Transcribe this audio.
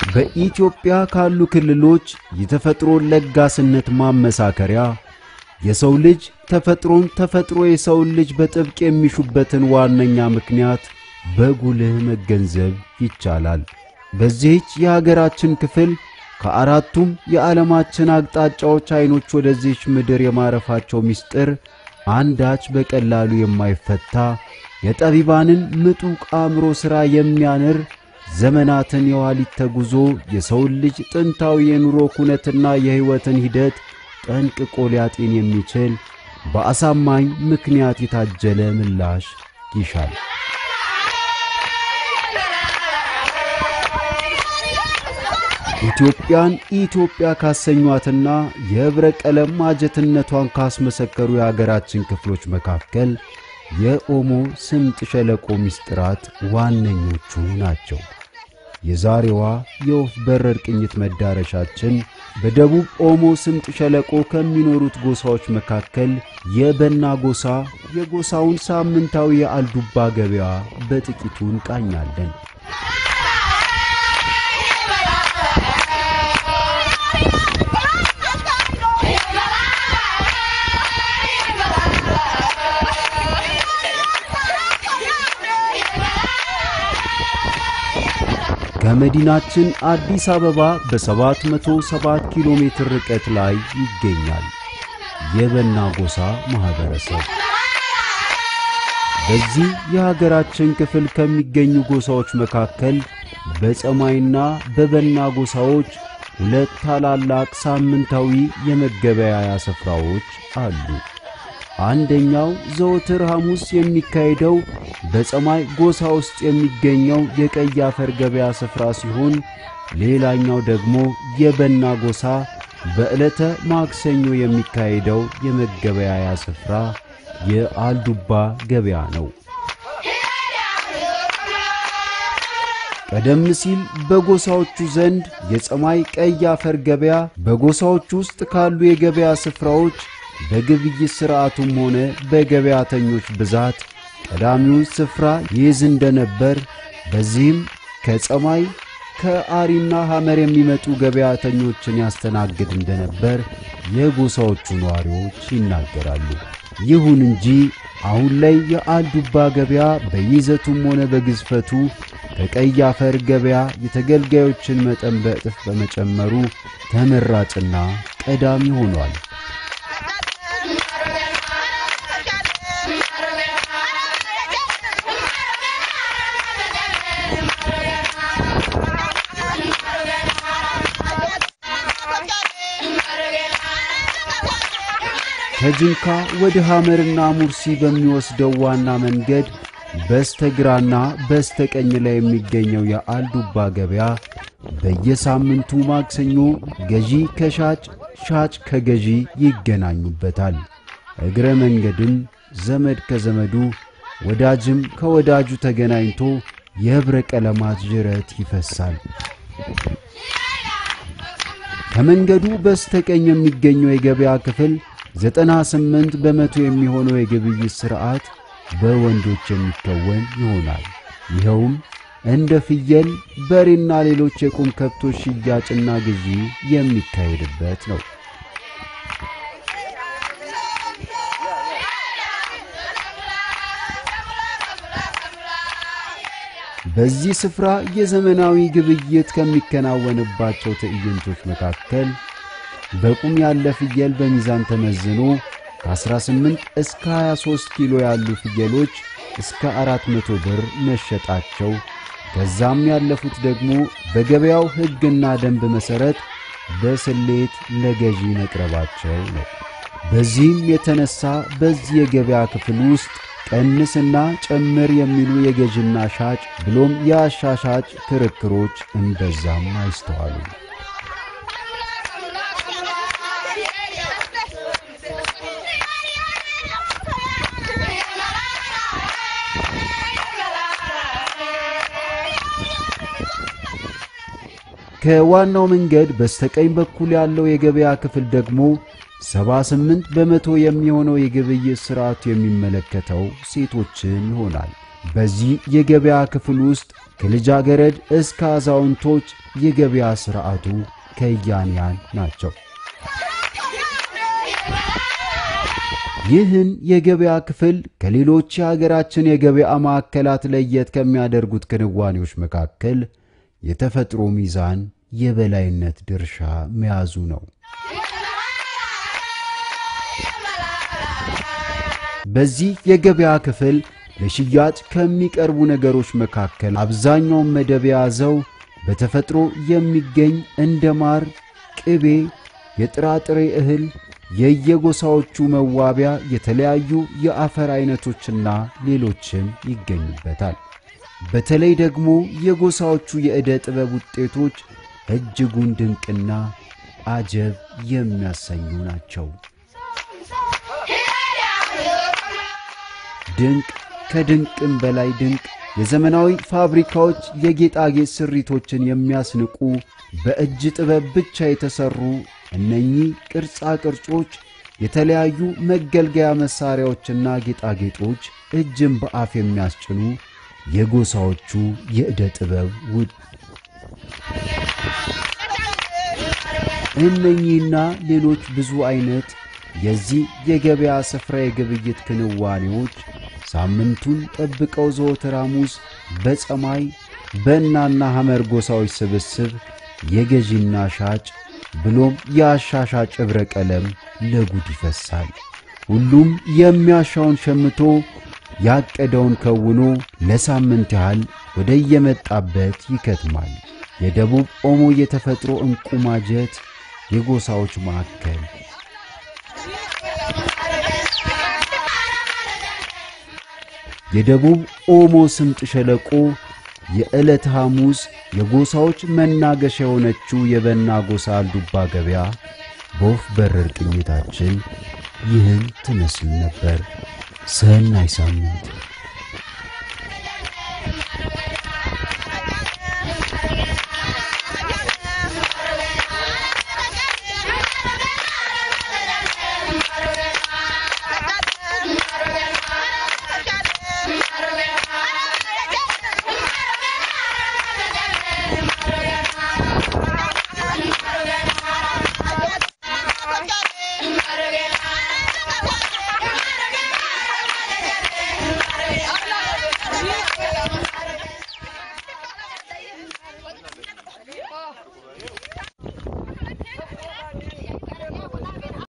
በኢትዮጵያ ካሉ ክልሎች የተፈጥሮ ለጋስነት ማመሳከሪያ የሰው ልጅ ተፈጥሮን ተፈጥሮ የሰውን ልጅ በጥብቅ የሚሹበትን ዋነኛ ምክንያት በጉልህ መገንዘብ ይቻላል። በዚህች የሀገራችን ክፍል ከአራቱም የዓለማችን አቅጣጫዎች ዐይኖች ወደዚህች ምድር የማረፋቸው ምስጢር አንዳች በቀላሉ የማይፈታ የጠቢባንን ምጡቅ አእምሮ ሥራ የሚያንር ዘመናትን የኋሊት ተጉዞ የሰውን ልጅ ጥንታዊ የኑሮ ኩነትና የሕይወትን ሂደት ጠንቅቆ ሊያጤን የሚችል በአሳማኝ ምክንያት የታጀለ ምላሽ ይሻል። ኢትዮጵያን ኢትዮጵያ ካሰኟትና የኅብረ ቀለም ማጀትነቷን ካስመሰከሩ የአገራችን ክፍሎች መካከል የኦሞ ስምጥ ሸለቆ ምስጢራት ዋነኞቹ ናቸው። የዛሬዋ የወፍ በረር ቅኝት መዳረሻችን በደቡብ ኦሞ ስምጥ ሸለቆ ከሚኖሩት ጎሳዎች መካከል የበና ጎሳ የጎሳውን ሳምንታዊ የአልዱባ ገበያ በጥቂቱ እንቃኛለን። ከመዲናችን አዲስ አበባ በ707 ኪሎ ሜትር ርቀት ላይ ይገኛል የበና ጎሳ ማኅበረሰብ። በዚህ የሀገራችን ክፍል ከሚገኙ ጎሳዎች መካከል በጸማይና በበና ጎሳዎች ሁለት ታላላቅ ሳምንታዊ የመገበያያ ስፍራዎች አሉ። አንደኛው ዘወትር ሐሙስ የሚካሄደው በጸማይ ጎሳ ውስጥ የሚገኘው የቀይ አፈር ገበያ ስፍራ ሲሆን ሌላኛው ደግሞ የበና ጎሳ በዕለተ ማክሰኞ የሚካሄደው የመገበያያ ስፍራ የአልዱባ ገበያ ነው። ቀደም ሲል በጎሳዎቹ ዘንድ የጸማይ ቀይ አፈር ገበያ በጎሳዎቹ ውስጥ ካሉ የገበያ ስፍራዎች በግብይት ሥርዓቱም ሆነ በገበያተኞች ብዛት ቀዳሚውን ስፍራ ይይዝ እንደነበር፣ በዚህም ከጸማይ ከአሪና ሐመር የሚመጡ ገበያተኞችን ያስተናግድ እንደነበር የጎሳዎቹ ነዋሪዎች ይናገራሉ። ይሁን እንጂ አሁን ላይ የአልዱባ ገበያ በይዘቱም ሆነ በግዝፈቱ ከቀይ አፈር ገበያ የተገልጋዮችን መጠን በእጥፍ በመጨመሩ ተመራጭና ቀዳሚ ሆኗል። ከጅንካ ወደ ሐመርና ሙርሲ በሚወስደው ዋና መንገድ በስተግራና በስተቀኝ ላይ የሚገኘው የአልዱባ ገበያ በየሳምንቱ ማክሰኞ ገዢ ከሻጭ ሻጭ ከገዢ ይገናኙበታል። እግረ መንገድም ዘመድ ከዘመዱ ወዳጅም ከወዳጁ ተገናኝቶ የኅብረ ቀለማት ዥረት ይፈሳል። ከመንገዱ በስተቀኝ የሚገኘው የገበያ ክፍል ዘጠና ስምንት በመቶ የሚሆነው የግብይት ሥርዓት በወንዶች የሚከወን ይሆናል። ይኸውም እንደ ፍየል፣ በሬና ሌሎች የቁም ከብቶች ሽያጭና ግዢ የሚካሄድበት ነው። በዚህ ስፍራ የዘመናዊ ግብይት ከሚከናወንባቸው ትዕይንቶች መካከል በቁም ያለ ፍየል በሚዛን ተመዝኖ ከ18 እስከ 23 ኪሎ ያሉ ፍየሎች እስከ 400 ብር መሸጣቸው፣ ከዛም ያለፉት ደግሞ በገበያው ሕግና ደንብ መሠረት በስሌት ለገዢ መቅረባቸው ነው። በዚህም የተነሳ በዚህ የገበያ ክፍል ውስጥ ቀንስና ጨምር የሚሉ የገዥና ሻጭ ብሎም የአሻሻጭ ክርክሮች እምበዛም አይስተዋሉም። ከዋናው መንገድ በስተቀኝ በኩል ያለው የገበያ ክፍል ደግሞ 78 በመቶ የሚሆነው የግብይት ሥርዓቱ የሚመለከተው ሴቶችን ይሆናል። በዚህ የገበያ ክፍል ውስጥ ከልጃገረድ እስከ አዛውንቶች የገበያ ሥርዓቱ ከያንያን ናቸው። ይህን የገበያ ክፍል ከሌሎች የሀገራችን የገበያ ማዕከላት ለየት ከሚያደርጉት ክንዋኔዎች መካከል የተፈጥሮ ሚዛን የበላይነት ድርሻ መያዙ ነው። በዚህ የገበያ ክፍል ለሽያጭ ከሚቀርቡ ነገሮች መካከል አብዛኛውን መደብ የያዘው በተፈጥሮ የሚገኝ እንደ ማር፣ ቅቤ፣ የጥራጥሬ እህል፣ የየጎሳዎቹ መዋቢያ፣ የተለያዩ የአፈር አይነቶችና ሌሎችም ይገኙበታል። በተለይ ደግሞ የጎሳዎቹ የዕደ ጥበብ ውጤቶች እጅጉን ድንቅና አጀብ የሚያሰኙ ናቸው። ድንቅ ከድንቅም በላይ ድንቅ የዘመናዊ ፋብሪካዎች የጌጣጌጥ ስሪቶችን የሚያስንቁ በእጅ ጥበብ ብቻ የተሰሩ እነኚህ ቅርጻ ቅርጾች፣ የተለያዩ መገልገያ መሳሪያዎችና ጌጣጌጦች እጅን በአፍ የሚያስጭኑ የጎሳዎቹ የዕደ ጥበብ ውድ እነኚህና ሌሎች ብዙ አይነት የዚህ የገበያ ስፍራ የግብይት ክንዋኔዎች ሳምንቱን ጠብቀው ዘወትር ሐሙስ በፀማይ በእናና ሐመር ጎሳዎች ስብስብ የገዢና ሻጭ ብሎም የአሻሻጭ ኅብረ ቀለም ለጉድ ይፈሳል። ሁሉም የሚያሻውን ሸምቶ ያቀደውን ከውኖ ለሳምንት ያህል ወደ የመጣበት ይከትማል። የደቡብ ኦሞ የተፈጥሮ ዕንቁ ማጀት የጎሳዎች ማዕከል የደቡብ ኦሞ ስምጥ ሸለቆ የዕለት ሐሙስ የጎሳዎች መናገሻ የሆነችው የበና ጎሳ አልዱባ ገበያ በወፍ በረር ቅኝታችን ይህን ትመስል ነበር። ሰናይ ሳምንት